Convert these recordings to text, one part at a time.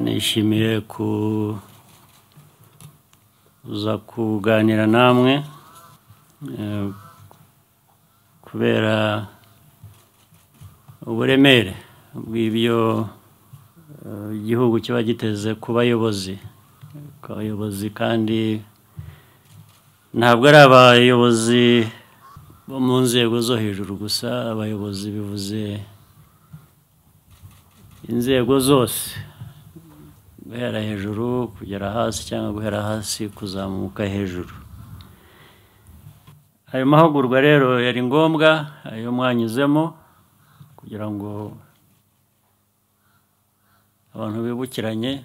twishimiye kuza kuganira namwe eh, kubera uburemere bw'ibyo eh, igihugu kiba giteze ku bayobozi ku bayobozi kandi ntabwo ari abayobozi bo mu nzego zo hejuru gusa abayobozi bivuze inzego zose guhera hejuru kugera hasi cyangwa guhera hasi kuzamuka hejuru ayo mahugurwa rero yari ngombwa ayo mwanyuzemo kugira ngo abantu bibukiranye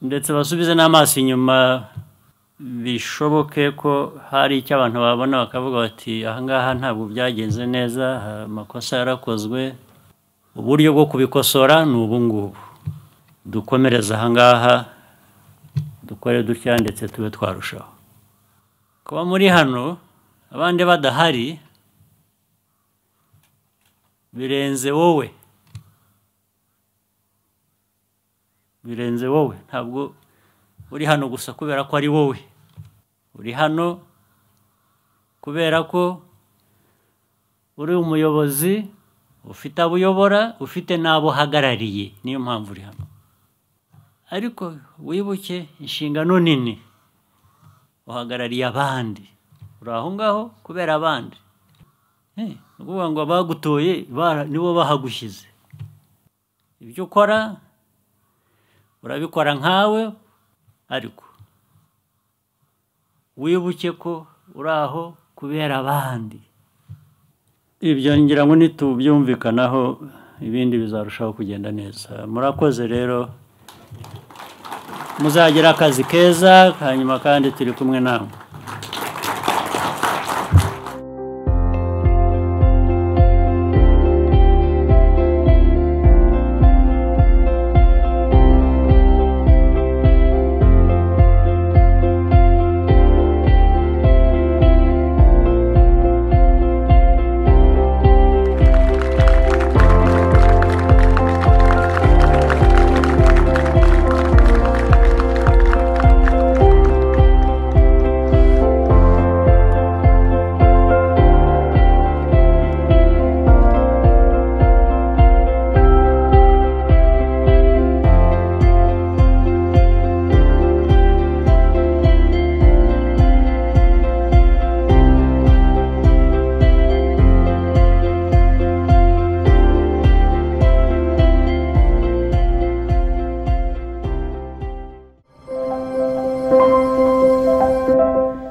ndetse basubize n'amaso inyuma bishoboke ko hari icyo abantu babona bakavuga bati ahangaha ntabwo byagenze neza amakosa yarakozwe uburyo bwo kubikosora ni ubu ngubu dukomereze ahangaha dukore dutya ndetse tube twarushaho kuba muri hano abandi badahari birenze wowe birenze wowe ntabwo uri hano gusa kubera ko ari wowe uri hano kubera ko uri umuyobozi ufite abo uyobora ufite n'abo uhagarariye niyo mpamvu uri hano ariko wibuke inshingano nini uhagarariye abandi uri aho ngaho kubera abandi Eh, ni ukuvuga ngo abagutoye bara- nibo bahagushyize ibyo ukora urabikora nkawe ariko wibuke ko uri aho kubera abandi ibyo ngira ngo nitubyumvikanaho ibindi bizarushaho kugenda neza murakoze rero muzagira akazi keza hanyuma kandi turi kumwe namwe